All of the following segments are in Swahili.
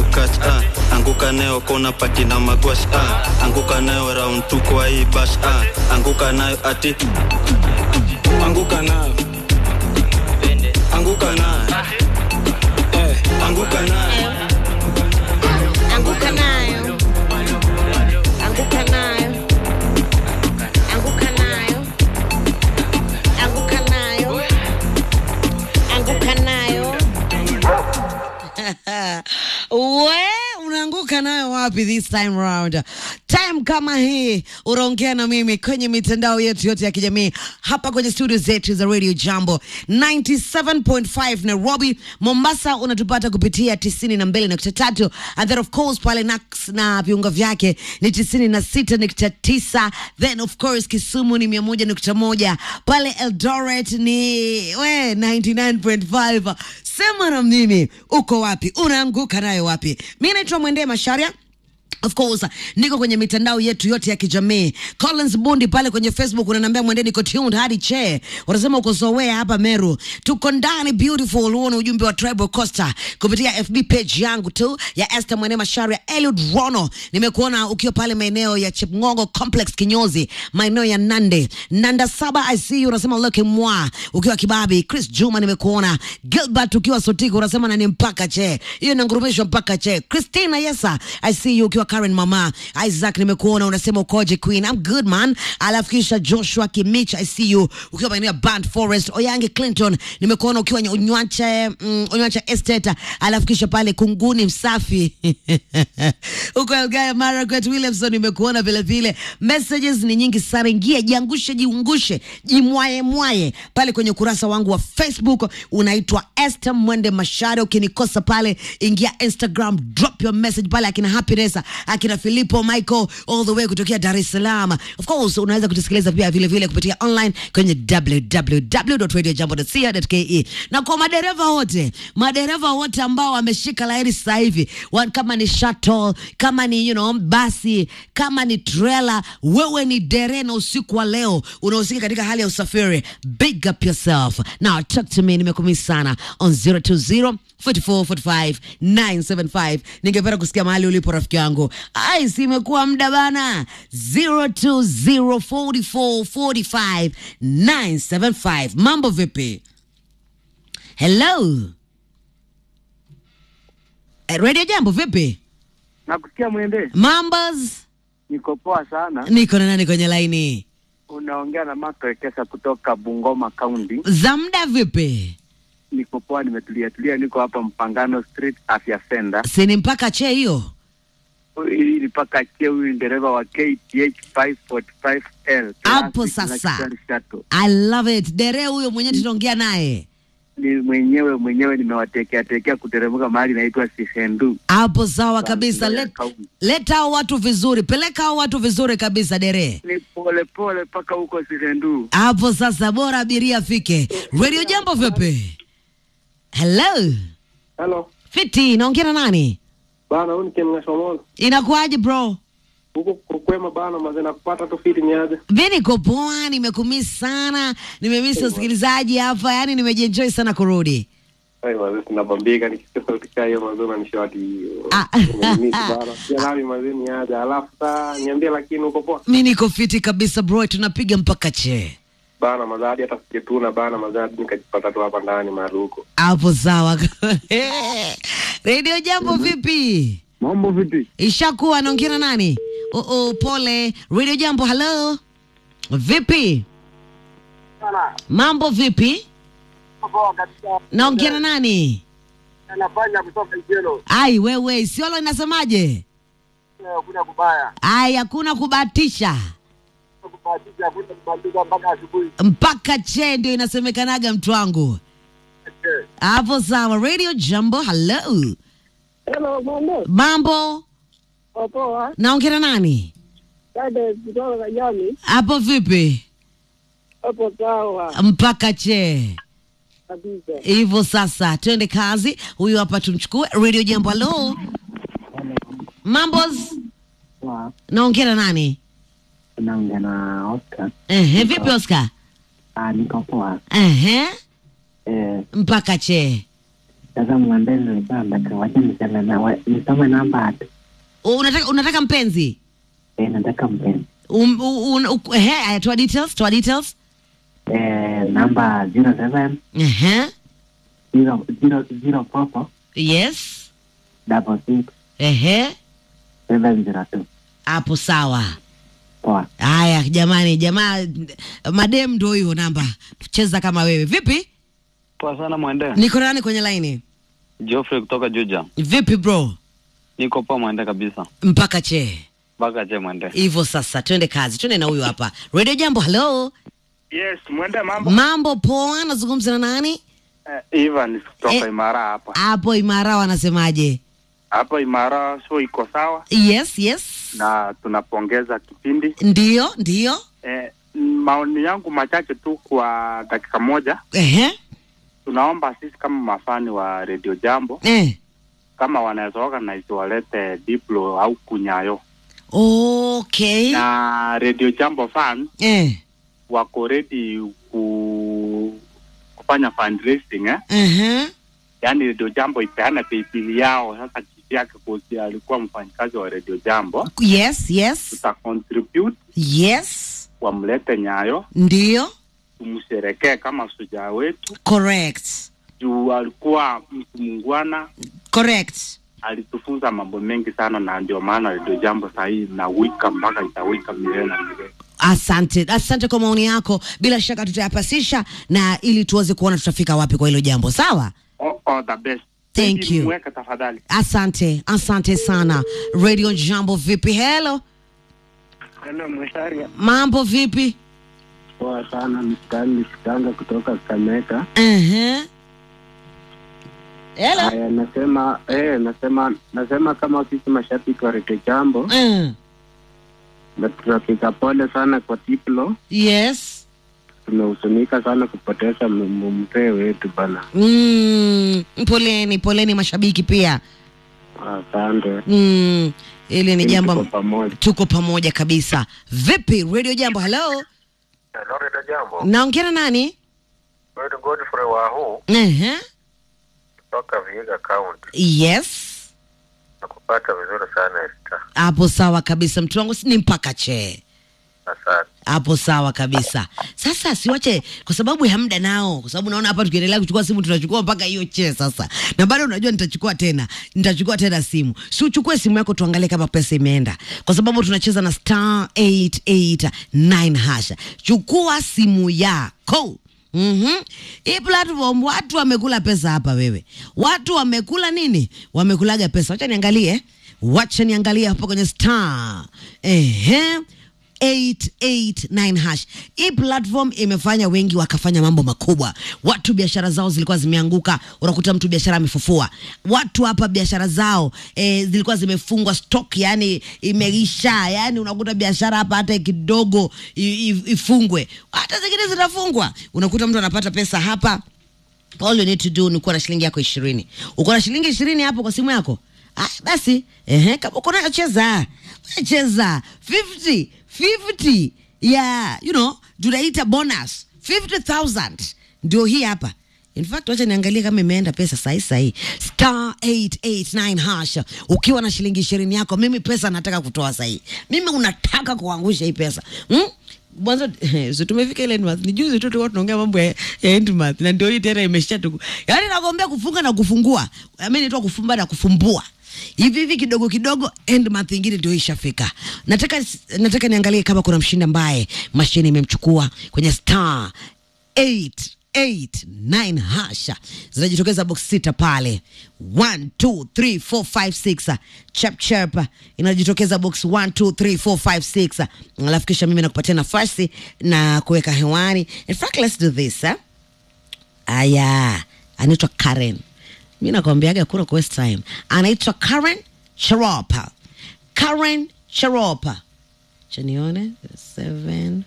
kukach ah. anguka nayo kona pati na magwash ah. anguka nayo round tu kwa hii bash ah. anguka nayo ati anguka nayo anguka nayo eh, anguka nayo Anguka nayo. Anguka nayo. Anguka nayo. Anguka nayo. Anguka nayo. we unaanguka nayo wapi this time round time kama hii unaongea na mimi kwenye mitandao yetu yote ya kijamii hapa kwenye studio zetu za radio jambo 97.5 nairobi mombasa unatupata kupitia 92.3 and then of course pale nax na viunga vyake ni 96.9 then of course kisumu ni 101.1 pale eldoret ni we 99.5 sema na mimi uko wapi unaanguka nayo wapi mi naitwa mwendee masharia Of course, niko kwenye mitandao yetu yote ya kijamii. Collins Bundi pale kwenye Facebook unaniambia mwende niko tuned hadi che. Unasema uko Sowea hapa Meru. Tuko ndani beautiful uone ujumbe wa Tribal Costa kupitia FB page yangu tu ya Esther Mwene Masharia Eliud Rono. Nimekuona ukiwa pale maeneo ya Chepngongo Complex Kinyozi, maeneo ya Nande. Nanda saba I see you unasema look mwa ukiwa Kibabi. Chris Juma nimekuona. Gilbert ukiwa Sotiko unasema nani mpaka che. Hiyo inangurumishwa mpaka che. Christina Yesa I see you ukiwa Karen mama. Isaac nimekuona unasema ukoje Queen. I'm good man. Alafu kisha Joshua Kimich I see you ukiwa maeneo ya Band Forest. Oyange Clinton nimekuona ukiwa nye- Unywacha mm, Unywacha Estate. Alafu kisha pale Kunguni Msafi. Uko Elgeyo Marakwet Williamson nimekuona vile vile. Messages ni nyingi sana. Ingia jiangushe, jiungushe, jimwaye mwaye pale kwenye ukurasa wangu wa Facebook unaitwa Esther Mwende Mashare. Ukinikosa pale, ingia Instagram, drop your message pale, akina Happiness, akina Filipo Michael all the way kutokea Dar es Salaam. Of course unaweza kutusikiliza pia vile vile kupitia online kwenye www.radiojambo.co.ke na kwa madereva wote, madereva wote ambao wameshika laini sasa hivi, wa- kama ni shuttle, kama ni you know, basi, kama ni trailer, wewe ni dere na usiku wa leo unahusika katika hali ya usafiri, big up yourself. Now talk to me, nimekumisi sana on 020 44 45 975. Ningependa kusikia mahali ulipo rafiki yangu. Ai, si imekuwa muda bana. 020 44 45 975. Mambo vipi? Hello. Eh, Radio Jambo vipi? Nakusikia mwende, Mambas. niko poa sana. Niko na nani kwenye laini? Unaongea na Mark Wekesa kutoka Bungoma County. Za muda vipi? Niko poa, nimetulia tulia, niko hapa Mpangano Street Afya Center. Sini mpaka che hiyo. Hii ni paka chie, huyu ni dereva wa KTH 545L Hapo Classic sasa. Luxury Shuttle. I love it. Dere huyo mwenyewe tunaongea naye. Ni mwenyewe mwenyewe nimewatekea tekea kuteremka mahali inaitwa Sihendu. Hapo sawa kabisa. Bangla ya Let, Kaunti. leta hao watu vizuri, peleka hao watu vizuri kabisa dere. Ni pole pole mpaka huko Sihendu. Hapo sasa, bora abiria afike. Radio Jambo vipi? Hello, Hello. fiti, naongea na nani? Bana, huyu ni Ken Ngashomola. Inakuaje bro? Huko kukwema bana, maze nakupata tu fiti niaje? Mi niko poa, nimekumisi sana, nimemisi usikilizaji hapa, yani nimejienjoy sana kurudi. Ai maze tunabambika nikisikia sauti kaa hiyo maze unanishoati hiyo. Ah. Umenimisi bana. Pia nami maze niaje. Alafu saa niambie lakini uko poa. Mi niko fiti kabisa bro, tunapiga mpaka che Bana maze hadi hata sijetuna bana maze hadi nikajipata tu hapa ndani mahali huko. hapo. Sawa. Radio Jambo vipi? Mambo vipi? Ishakuwa naongea na nani? Oh, oh, pole. Radio Jambo, hello. Vipi? Mambo vipi? Naongea na nani? Anafanya kutoka Ijelo. Ai wewe, Isiolo inasemaje? Kuna kubaya. Ai hakuna kubahatisha. Kubahatisha kuna kubandika mpaka asubuhi. Mpaka che ndio inasemekanaga mtu wangu. Hapo sawa. Radio Jambo, hello. Hello, mambo. Mambo? Poa. Naongea na nani? Dada kutoka Kajani. Hapo vipi? Hapo sawa Mpaka che. kabisa. Hivyo sasa, twende kazi. Huyu hapa tumchukue. Radio Jambo, hello. Mambos? Naongea na nani? Naongea na Oscar. Ehe, vipi Oscar? Ah, niko poa. Ehe, Eh, mpaka che. Sasa mwende nilikuwa nataka wacha niseme na wa- nisome namba ati. unataka unataka mpenzi Eh, nataka mpenzi. um, un, un, he, aya, toa details toa details Eh, namba 07 Ehe. 0 0 0 four yes double six Ehe. seven zero two. hapo sawa Poa. haya jamani jamaa madem ndo hiyo namba cheza kama wewe vipi Poa sana mwende. niko nani kwenye laini Geoffrey kutoka Juja. vipi bro Niko poa mwende kabisa. mpaka che Mpaka je mwende. hivyo sasa twende kazi twende na huyu hapa radio jambo halo Yes, mwende mambo. mambo poa nazungumza na nani Uh, Ivan kutoka Eh. Imara hapa. hapo imara wanasemaje Hapa Imara show iko sawa yes yes na tunapongeza kipindi. ndio ndio Eh, maoni yangu machache tu kwa dakika moja. Ehe. Tunaomba sisi kama mafani wa Radio Jambo Eh. kama wanaweza organize walete Diplo au Kunyayo okay na Radio Jambo fan eh. wako ready ku kufanya fundraising eh? Ehe. Yaani Radio Jambo ipeane paybill yao. Sasa kisi yake kosi alikuwa mfanyikazi wa Radio Jambo, yes yes tuta contribute yes wamlete Nyayo, ndio tumsherekee kama shujaa wetu, correct juu alikuwa mtu mungwana, correct alitufunza mambo mengi sana, na ndio maana Radio Jambo sahii inawika mpaka itawika milele na milele. asante asante kwa maoni yako bila shaka tutayapasisha na ili tuweze kuona tutafika wapi kwa hilo jambo sawa All, all the best. Thank Pedi you. Mweke tafadhali. asante asante sana radio jambo vipi helo Hello, Mwisharia. mambo vipi Poa sana, mstani Kitanga kutoka Kameka. Ehe. helo Haya, nasema eh, nasema nasema kama sisi mashabiki wa Radio Jambo Mm. na tunapiga pole sana kwa Tiplo. yes Tumehuzunika sana kupoteza m- m- mzee wetu bana. mm. poleni poleni mashabiki pia Asante. mm. ili ni Tuko jambo pamoja. tuko pamoja kabisa vipi radio jambo halo Hello, Reda Jambo. naongea na nani Wewe Godfrey Wahu Ehe. kutoka Vihiga County. yes Nakupata vizuri sana Esther. hapo sawa kabisa mtu wangu si- ni mpaka chee Asante. hapo sawa kabisa sasa siwache kwa sababu ya muda nao kwa sababu naona hapa tukiendelea kuchukua simu tunachukua mpaka hiyo chee sasa na bado unajua nitachukua tena nitachukua tena simu si uchukue simu yako tuangalie kama pesa imeenda kwa sababu tunacheza na star 889 hasha chukua simu yako Mm-hmm. Hii platform watu wamekula pesa hapa wewe. Watu wamekula nini? Wamekulaga pesa. Wacha niangalie. Wacha niangalie hapa kwenye star. Ehe. 889 hash. Hii platform imefanya wengi wakafanya mambo makubwa. Watu biashara zao zilikuwa zimeanguka, unakuta mtu biashara amefufua. Watu hapa biashara zao eh, zilikuwa zimefungwa stock, yani imeisha, yani unakuta biashara hapa hata kidogo i- i- ifungwe, hata zingine zinafungwa, unakuta mtu anapata pesa hapa all you need to do ni kuwa na shilingi yako ishirini uko na shilingi ishirini hapo kwa simu yako ah, basi ehe, kama uko nayo cheza We cheza 50 50 ya you know tunaita bonus 50000 ndio hii hapa in fact wacha niangalie kama imeenda pesa sahi sahi star 889 hash ukiwa na shilingi ishirini yako mimi pesa nataka kutoa sahi mimi unataka kuangusha hii pesa hmm? mwanzo so tumefika ile endmonth ni juzi tu tulikuwa tunaongea mambo ya, ya endmonth na ndio hii tena imesha tu yaani nakwambia kufunga na kufungua mimi naitwa kufumba na kufumbua hivi hivi kidogo kidogo end month ingine ndio ishafika nataka nataka niangalie kama kuna mshindi ambaye mashine imemchukua kwenye star 889 hasha zinajitokeza box sita pale 1 2 3 4 5 6 chap chap inajitokeza box 1 2 3 4 5 6 alafu kisha mimi nakupatia nafasi na kuweka hewani in fact let's do this eh? aya anaitwa karen mi nakwambiaga kuna ku waste time anaitwa karen charopa karen charopa chanione seven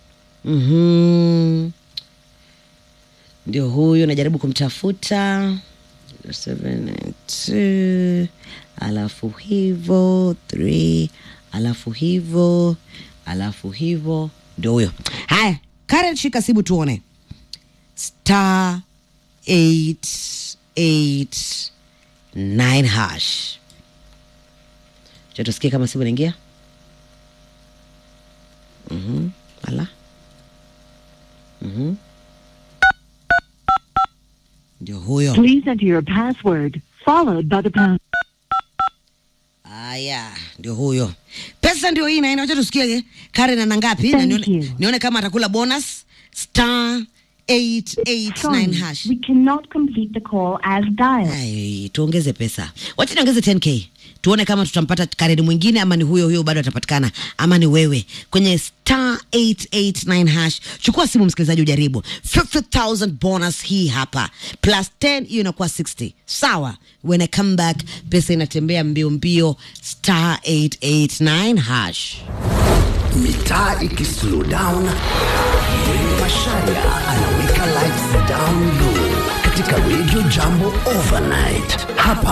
mm ndio huyu najaribu kumtafuta seven and two alafu hivo three alafu hivo alafu hivo ndio huyo haya karen shika simu tuone star 8 889 hash cha tusikie kama simu inaingia Mhm. ala Mhm. ndio huyo Please enter your password followed by the pound. Aya, ndio huyo. Pesa ndio hii naenda, wacha tusikie Karen ana ngapi na Thank nione, you. nione kama atakula bonus star 889 Sorry, hash. we cannot complete the call as dialed. Ai, tuongeze pesa. Wacha niongeze 10k. Tuone kama tutampata Karen mwingine ama ni huyo huyo bado atapatikana ama ni wewe. Kwenye star 889 hash. Chukua simu msikilizaji ujaribu. 50000 bonus hii hapa. Plus 10 hiyo inakuwa 60. Sawa. When I come back pesa inatembea mbio mbio star 889 hash. mitaa ikislow down Mwenge Masharia anaweka lights down low katika Radio Jambo Overnight hapa